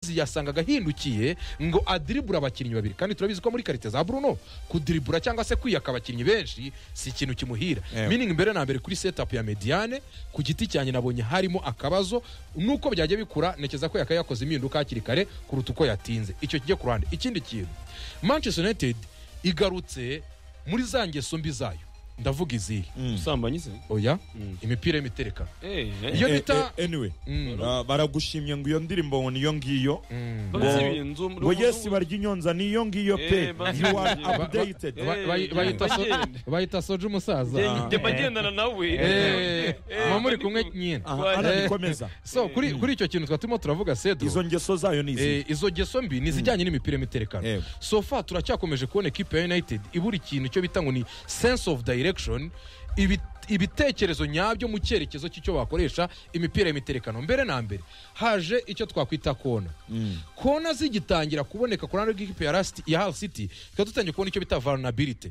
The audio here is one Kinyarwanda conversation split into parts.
Giggs yasangaga ahindukiye ngo adiribura abakinnyi babiri kandi turabizi ko muri karite za Bruno kudiribura cyangwa se kwiyaka abakinnyi benshi si ikintu kimuhira Ewe. meaning mbere na mbere kuri setup ya Mediane ku giti cyanjye nabonye harimo akabazo nuko byajya bikura nekeza ko yakaye yakoze impinduka hakiri kare kuruta uko yatinze icyo kijye ku ruhande ikindi kintu Manchester United igarutse muri za ngeso mbi zayo ndavuga izihe usambanyi se oya Mm. imipira y'imiterekano Eh, eh. Iyo Eh, bita- eh, anyway Mm. Ah, baragushimye ngo iyo ndirimbo ngo niyo ngiyo Mm. Bazi Ngo- ibintu zo muri- ngo yesi barya inyonza niyo ngiyo pe Eh, ba- you are ba- ba- updated Eh, Ba- bayi- bayita so- bagende. bayita soja umusaza Njye- njye mba ngendana nawe Eh, Eh, muba muri kandi kumwe ku- nyine Aha, Eh. arabikomeza so kuri kuri icyo kintu twatuma turavuga sedro izo ngeso zayo ni izi Eh, izo geso mbi ni izijyanye n'imipira y'imiterekano Yego. sofa turacyakomeje kubona ikipe ya united ibura ikintu cyo bita ngo ni sense of direction ibi- ibitekerezo nyabyo mu cyerekezo cy'icyo bakoresha imipira y'imiterekano mbere na mbere haje icyo twakwita kona kona zigitangira kuboneka ku ruhande rw'ikipe ya Last- ya hal city tukaba dutangiye kubona icyo bita vulnerability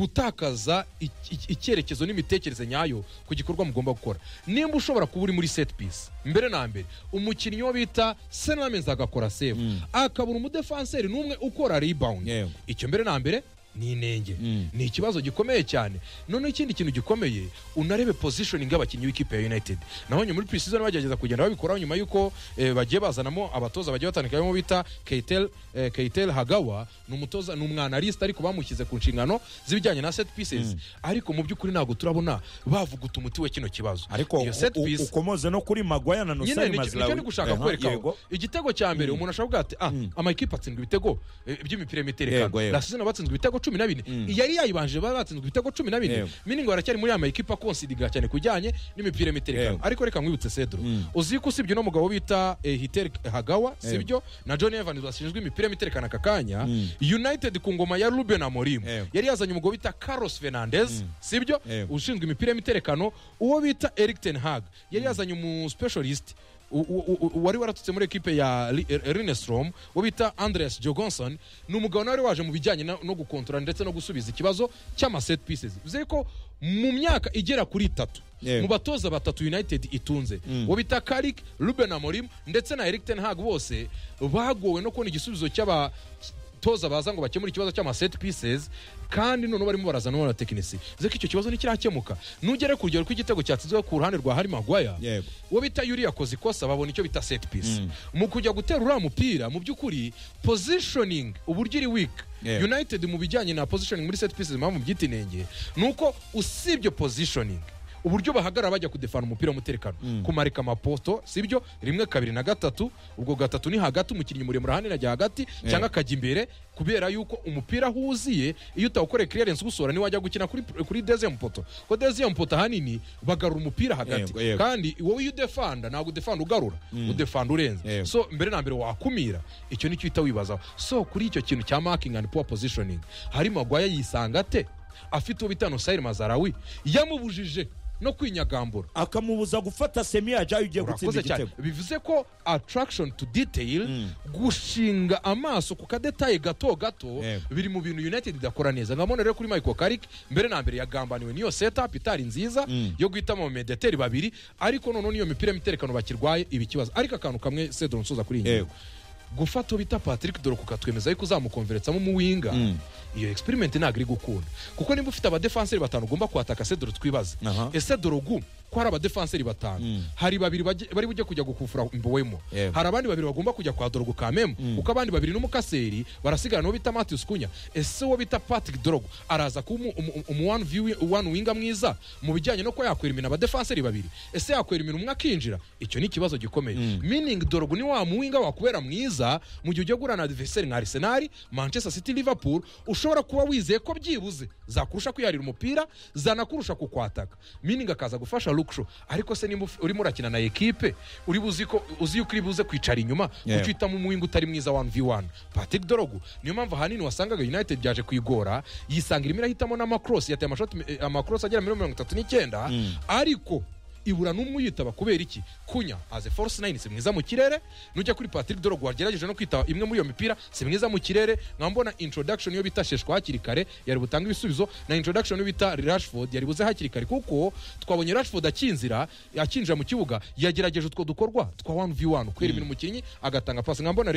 gutakaza i- i- icyerekezo n'imitekerereze nyayo ku gikorwa mugomba gukora nimba ushobora kuba uri muri set piece mbere na mbere umukinnyi wo bita senamens agakora save akabura umudefanseri n'umwe ukora rebound Yego. icyo mbere na mbere ni inenge ni ikibazo gikomeye cyane noneho ikindi kintu gikomeye unarebe positioning y'abakinnyi b'ikipe ya united nabonye muri pre-season bagerageza kugenda babikoraho nyuma y'uko eh, bagiye bazanamo abatoza bagiye batandukanye bita keitel eh, keitel hagawa ni umutoza ni umwanaliste ariko bamushyize ku nshingano z'ibijyanye na set pieces ariko mu by'ukuri ntabwo turabona bavuguta umuti we kino kibazo ariko iyo set u- u- piece ukomoze no kuri magwaya na nyine nusari ni- nicyo ndi mazirawi gushaka Aha, kwereka yego. igitego cya mbere umuntu ashobora kuvuga ati ah amakipe atsindwa ibitego eh, by'imipira Yego, y'imiterekano yego. lasizina batsinzwe ibitego cumi na bine yari yayibanje bari batsinzwe ibitego cumi na bine Yego. miningo baracyari muri ya makipe akonsidiga cyane kujyanye n'imipira y'imiterekano Yego. ariko reka nkwibutse cedro uzi ko usibye uno mugabo bita eh, hiteri hagawa sibyo na john evans bashinzwe imipira y'imiterekano aka kanya united ku ngoma ya ruben amorim Yego. yari yazanye umugabo bita carlos fernandez sibyo Yego. ushinzwe imipira y'imiterekano uwo bita eric ten hag yari yazanye umu specialist u- u- u- u- wari waratutse muri ekipe ya Ri- Er- Rinestrom wo bita andres jogonson ni umugabo nawe wari waje mu bijyanye na- no gukontorora ndetse no gusubiza ikibazo cy'amaset pieces bivuze ko mu myaka igera kuri itatu Yego. mu batoza batatu united itunze wo bita karik ruben amorim ndetse na eric ten hag bose bagowe no kubona igisubizo cy'aba toza baza ngo bakemure ikibazo cy'amaset pieces kandi noneho barimo barazana n'abatekinisi bivuze ko icyo kibazo ntikirakemuka nugere ku rugero rw'igitego cyatsinzwe ku ruhande rwa hari magwaya Yego. uwo bita yuri yakoze ikosa babona icyo bita set piece mu kujya gutera uriya mupira mu by'ukuri positioning uburyo iri weak Yego. united mu bijyanye na positioning muri set pieces impamvu byita inenge ni uko usibye positioning uburyo bahagarara bajya kudefana umupira w'umutekano kumarika amapoto sibyo rimwe kabiri na gatatu ubwo gatatu ni hagati umukinnyi muremure ahanini ajya hagati cyangwa akajya imbere kubera yuko umupira aho uwuziye iyo utawukoreye clearance uwusohora niwajya gukina kuri, kuri deuxième poto ko deuxième poto ahanini bagarura umupira hagati Yego, yego. kandi wowe iyo udefanda ntabwo udefanda ugarura udefanda urenze Yego. so mbere na mbere wakumira icyo nicyo uhita wibazaho so kuri icyo kintu cya marking and poor positioning hari magwaya yisanga ate afite uwo bitano sayiri mazarawi yamubujije no kwinyagambura akamubuza gufata semi yajayo ugiye gutsinda urakoze cyane igitego bivuze ko attraction to detail gushinga amaso ku kadetaye gato gato Yego. biri mu bintu united idakora neza nkabona rero kuri michael karik mbere na mbere yagambaniwe n'iyo setup itari nziza yo guhitamo abamedeteri babiri ariko noneho n'iyo mipira y'imiterekano bakirwaye iba ikibazo ariko akantu kamwe sedro nsoza kuri iyi ngingo Yego. gufata uwo bita patrick dore ukatwemeza yuko uzamukonveretsamo umuwinga iyo experiment ntabwo iri gukunda kuko nimba ufite abadefanseri batanu ugomba kwataka sedoro twibaze Aha. ese dore ugu ko hari abadefanseri batanu hari babiri bajye- bari bujye kujya gukufura mbowemo Yego. hari abandi babiri bagomba kujya kwa dorogo kamemu kuko abandi babiri n'umukaseri barasigara n'uwo bita matius kunya ese uwo bita patrick dorogo araza kuba umu- umu- umu one view- one winga mwiza mu bijyanye no kuba yakwerimina abadefanseri babiri ese yakwerimina umwe akinjira icyo ni ikibazo gikomeye meaning dorogo ni wa muwinga wakubera mwiza mu gihe ugiye guhura na adversary nka arsenal manchester city liverpool ushobora kuba wizeye ko byibuze zakurusha kwiharira umupira zanakurusha kukwataka meaning akaza gufasha luksho ariko se nimba uf- urimo urakina na ekipe uri buzi ko uzi yuko uri buze kwicara inyuma Yeah. gucitamo umuwinga utari mwiza 1v1 patrick dorogu niyo mpamvu ahanini wasangaga united byaje kwigora yisanga irimo irahitamo n'amakrosi yateye amashoti eh, amakrosi agera muri mirongo itatu n'icyenda ariko ibura n'umwe uyitaba kubera iki kunya aze force nine si mwiza mu kirere nujya kuri patrick dorogo wagerageje no kwitaba imwe muri iyo mipira si mwiza mu kirere nkaba mbona introduction yo bita sheshwa hakiri kare yari butanga ibisubizo na introduction yo bita rashford yari buze hakiri kare kuko twabonye rashford akinzira akinjira mu kibuga yagerageje utwo dukorwa twa 1v1 kwerimira umukinnyi agatanga pasi nkaba mbona rero